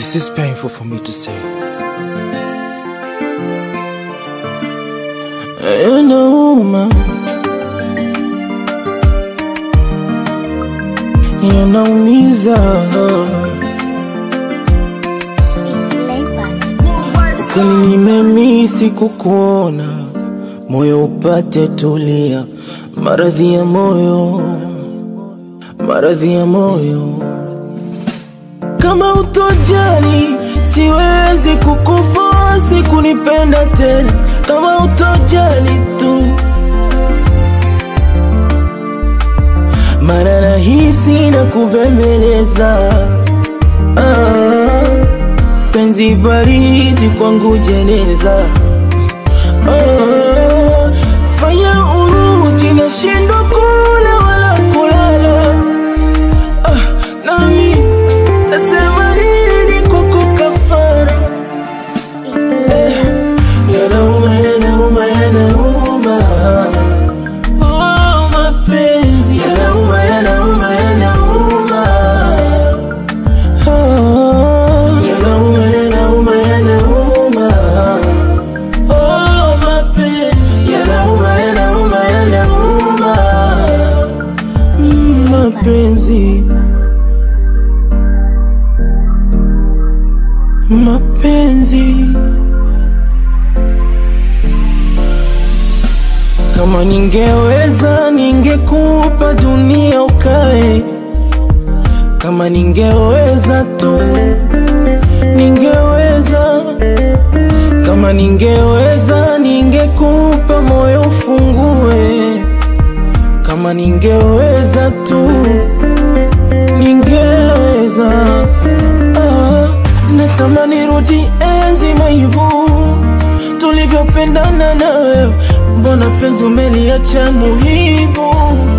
This is painful for me to say. Yanauma, yanaumiza, kwani nimemisi kukuona, moyo upate tulia, maradhi ya moyo, maradhi ya moyo kama utojali siwezi kukufosi kunipenda tena, kama utojali tu, mara rahisi na kubembeleza ah, penzi baridi kwangu jeneza ah, fanya urudi, nashindwa kula wala kulala ah, nami Nasema nini kwako kafara? Yanauma, yanauma, yanauma. Oh, mapenzi yanauma, yanauma, yanauma. Oh, yanauma, yanauma, yanauma. Oh, mapenzi yanauma, yanauma, yanauma. Mm, Mapenzi mapenzi kama ningeweza ningekupa dunia ukae kama ningeweza tu ningeweza kama ningeweza ningekupa moyo ufungue kama ningeweza tu ningeweza ah, natamani rudi enzi maibu tulivyopendana na wewe, mbona penzi umeliacha muhibu?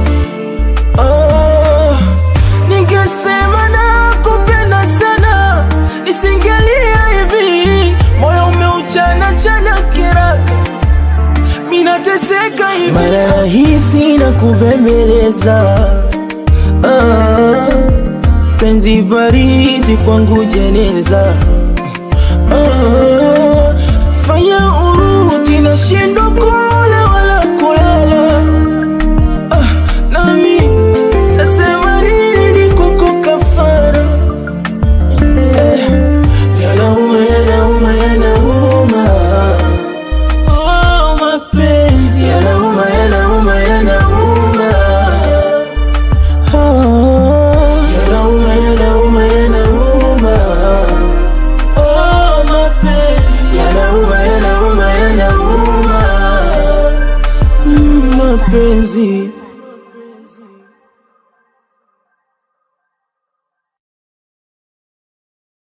Ah, ningesema na kupenda sana, nisingelia hivi, moyo umeuchana chana kiraka, minateseka hivi, mara rahisi na kubembeleza ah, penzi baridi kwangu jeneza ah, fanya urudi, nashindwa kula wala kulala ah, nami tasema nini kwako kafara eh, yanauma yanauma yanauma oh, mapenzi yanauma yanauma yanauma oh, yanauma yanauma yanauma oh, mapenzi yanauma yanauma yanauma mm, mapenzi